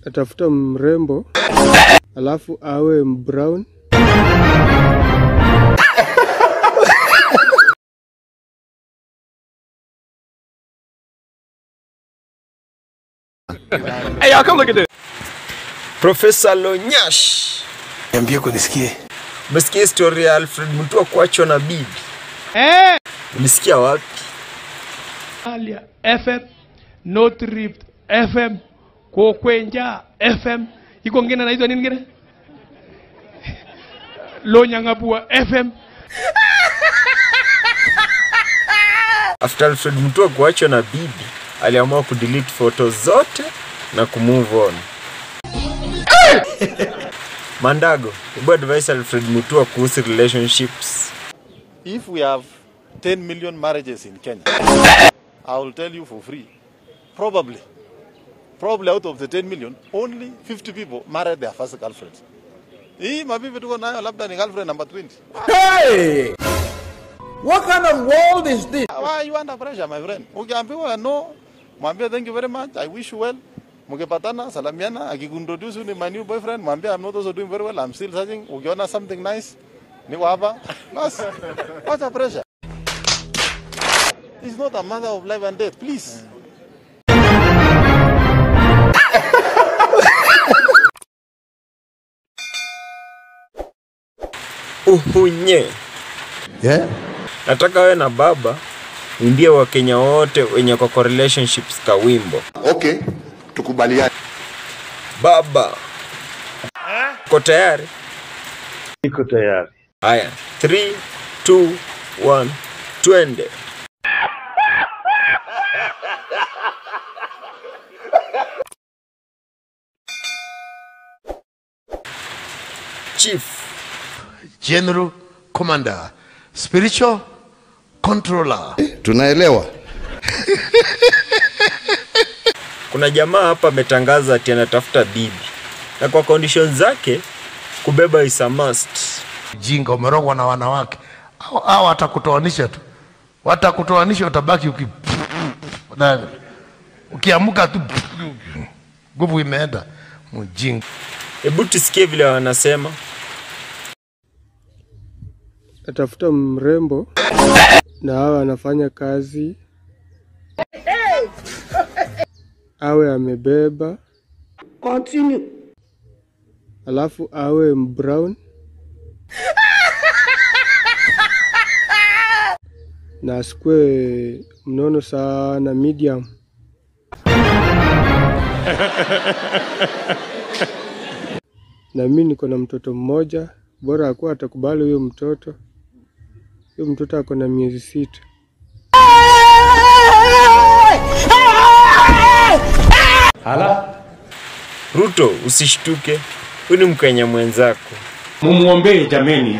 Atafuta mrembo alafu awe mbrown Hey, y'all, come look at this. Profesa Lonyash, Niambie kunisikie. umesikia historia ya Alfred Mutua kuachwa na bibi? Eh, Ulisikia wapi? Alia FM, North Rift FM, Kokwenja FM, iko ngine naitwa nini ngine? Lonyang'abua FM. After Alfred Mutua kuachwa na bibi, aliamua kudelete photo zote na kumove on. Mandago, hebu advise Alfred Mutua kuhusu relationships. If we have 10 million marriages in Kenya, I will tell you for free, probably, probably out of the 10 million, only 50 people married their first girlfriend. Hii mabibi tuko nayo labda ni girlfriend number 20. Hey! What kind of world is this? Why are you under pressure, my friend? Ukiambiwa no, mwambie thank you very much, I wish you well. Mkipatana, salamiana, akikuntroduce you ni my new boyfriend, mwambie I'm not also doing very well, I'm still searching. Ukiona something nice, niko hapa. Bas, wacha pressure. It's not a matter of life and death, please. Uhunye, Yeah? nataka wewe na baba uimbie Wakenya wote wenye kwa kwa relationships ka wimbo. Okay, tukubaliane. Baba, uko tayari? Niko tayari. Haya, 3 2 1 twende. Chief, General Commander, Spiritual Controller. Tunaelewa. kuna jamaa hapa ametangaza ati anatafuta bibi na kwa condition zake kubeba is a must. Jinga umerogwa na wanawake. Hao hao watakutoanisha tu. Watakutoanisha utabaki uki Nani? Ukiamka tu nguvu imeenda. Mjinga. Hebu tusikie vile wanasema. atafuta mrembo na awe anafanya kazi, awe amebeba, alafu awe mbrown na asikue mnono sana, medium. na mi niko na mtoto mmoja, bora akuwa atakubali huyo mtoto. Huyo mtoto ako na miezi sita. Ruto, usishtuke, huyu ni Mkenya mwenzako. Mumwombee jameni.